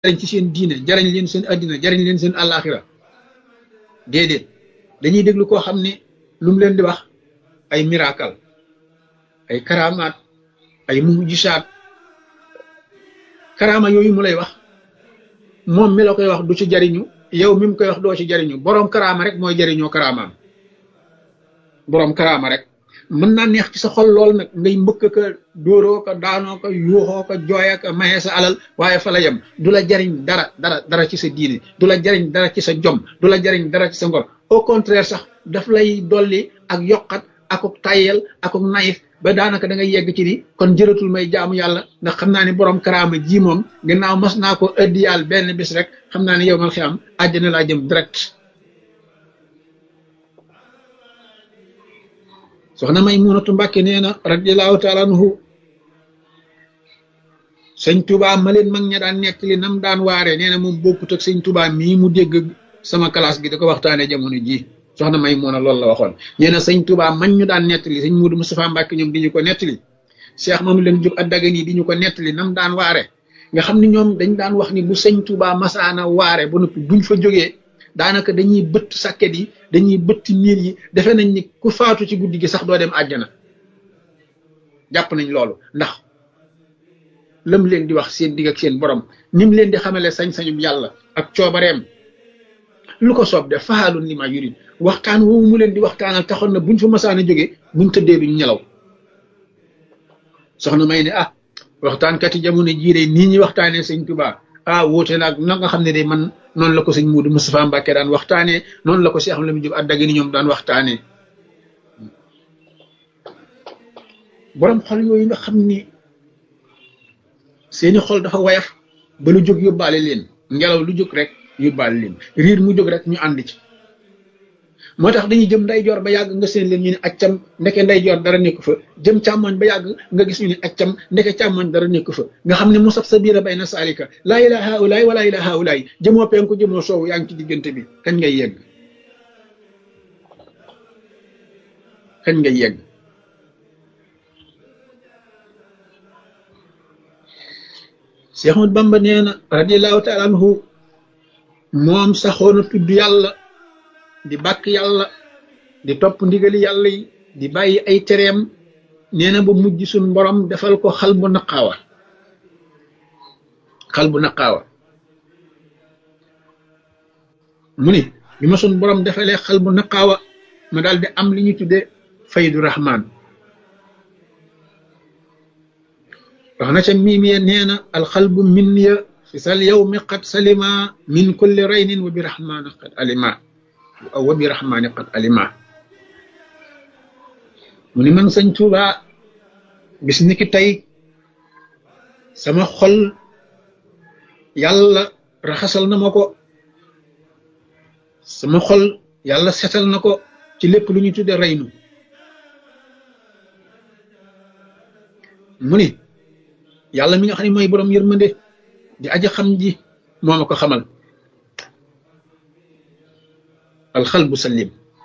jariñ ci seen diine jariñ leen seen addina jariñ leen seen àllaaxira déedéet dañuy déglu koo xam ne lu mu leen di wax ay miracle ay karamaat ay mujisaat karama yooyu mu lay wax moom mi la koy wax du ci jariñu yow mi mu koy wax doo ci jariñu boroom karama rek mooy jariñoo karamaam boroom karama rek mën naa neex ci sa xol lool nag ngay mbëkk ka dóoroo ko daanoo ko yuuxoo ko jooya ko maye sa alal waaye fa la yem du la jariñ dara dara dara ci sa diine du la jariñ dara ci sa jom du la jariñ dara ci sa ngor au contraire sax daf lay dolli ak yokkat akuk tayyel akuk nayif ba daanaka da ngay yegg ci ni kon jëratul may jaamu yàlla ndax xam naa ne borom karaama ji moom gannaaw mas naa ko ëddi yàlla benn bis rek xam naa ne yow mal xiyaam àjjana laa jëm direct soxna may munatu mbàkke nee na radiallahu taala anhu sëñ tubaa ma leen mag ña daan nekk li nam daan waaree nee na moom bokkut ak sëñ tubaa mii mu dégg sama classe gi da ko waxtaanee jamono ji soxna may mun a loolu la waxoon nee na sëñ tubaa man ñu daan nettali sëñ Muudu Mustafaa Mbàkke ñoom di ñu ko nettali Cheikh Mamadou leen jóg addagan yi di ñu ko nettali nam daan waare nga xam ne ñoom dañ daan wax ni bu sëñ tubaa masaana waare ba noppi buñ fa jógee daanaka dañuy bëtt sàkket yi dañuy bëtt miir yi defe nañ ni ku faatu ci guddi gi sax doo dem àjjana jàpp nañ loolu ndax lam leen di wax seen digg ak seen borom ni mu leen di xamale sañ-sañum yàlla ak coobareem lu ko soob def faalun li ma yurid waxtaan woowu mu leen di waxtaanal taxoon na buñ fa masaan a jógee buñ tëddee duñ ñelaw soxna may ne ah waxtaankat yi jamono jii de nii ñuy waxtaanee sëñ Tuubaa ah wóote naag na nga xam ne de man noonu la ko sëñ Muudu Mustafaa Mbàkke daan waxtaanee noonu la ko Cheikh Lamine Jóob Addaga ni ñoom daan waxtaanee borom xol yooyu nga xam ni seeni xol dafa wayaf ba lu jóg yóbbaale leen ngelaw lu jóg rek yóbbaale leen riir mu jóg rek ñu ànd ci moo tax dañuy jëm ndeyjoor ba yàgg nga seen leen ñu ne accam ndeke ndeyjoor dara nekku fa jëm càmmoñ ba yàgg nga gis ñu ne accam ndeke càmmoñ dara nekku fa nga xam ne mu saf sa biir a bay na saalika laa ilaa haulaay wala ilaa haulaay jëmoo penku jëmoo soowu yaa ngi ci diggante bi kañ ngay yegg kañ ngay yegg Cheikh Ahmad Bamba nee na radiallahu taala anhu moom saxoona tudd yàlla di bàkk yàlla di topp ndigali yàlla yi di bàyyi ay tereem nee na ba mujj suñ borom defal ko xal bu naqaawa xal bu naqaawa mu ni bi ma suñ borom defalee xal bu naqaawa ma daal di am li ñu tudde faydu rahman wax na ca miim ya nee na alxalbu min ya fi sal yawmi qad salima min kulli raynin wa bi rahmani qad alima aw wa bi rahmani qad alima mu ni man sëñ Tuuba bis ni ki tey sama xol yàlla raxasal na ma ko sama xol yàlla setal na ko ci lépp lu ñu tudde raynu mu ni yàlla mi nga xam ne mooy borom yërmande di aja xam ji moo ma ko xamal alxalbu salim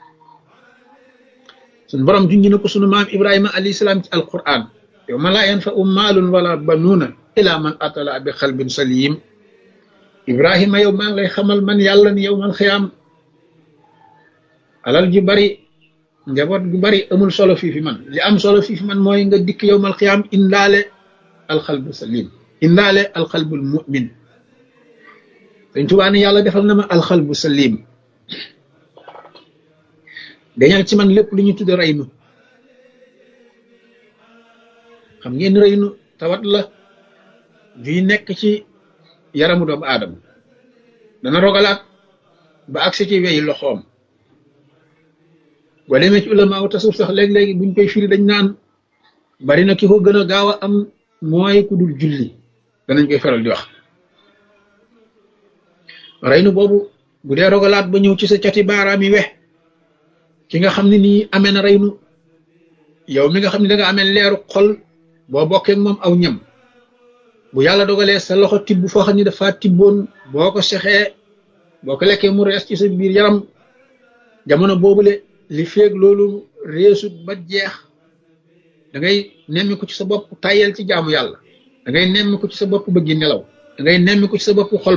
suñ borom junj na ko sunu maam ibrahima alayhi salaam ci alquran yow ma laa yanfa u maalun wala banuuna ila man atala bi xalbin salim ibrahima yow maa ngi lay xamal man yàlla ni yow man xiyaam alal ju bari njaboot gu bari amul solo fii fi man li am solo fii fi man mooy nga dikk yow mal xiyaam indaale alxalbu salim indaale alxalbul mumin dañ tubaa ne yàlla defal na ma alxalbu salim dañal ci man lépp lu ñu tudde reynu xam ngeen reynu tawat la juy nekk ci yaramu doomu aadama dana rogalaat ba agsi ci weyi loxoom boo demee ci ulama wu tasuf sax léeg-léegi buñ koy firi dañ naan bari na ki ko gën a gaaw a am mooy ku dul julli danañ koy faral di wax reynu boobu bu dee rogalaat ba ñëw ci sa cati baaraam yi wex ki nga xam ne nii amee na reynu yow mi nga xam ne da nga amee leeru xol boo bokkee moom aw ñam bu yàlla dogalee sa loxo tibb foo xam ne dafa tibboon boo ko sexee boo ko lekkee mu rees ci sa biir yaram jamono boobule li feeg loolu reesut ba jeex da ngay nemmi ko ci sa bopp tayel ci jaamu yàlla da ngay nemmi ko ci sa bopp bëggi nelaw ngay nemmi ko ci sa bopp xol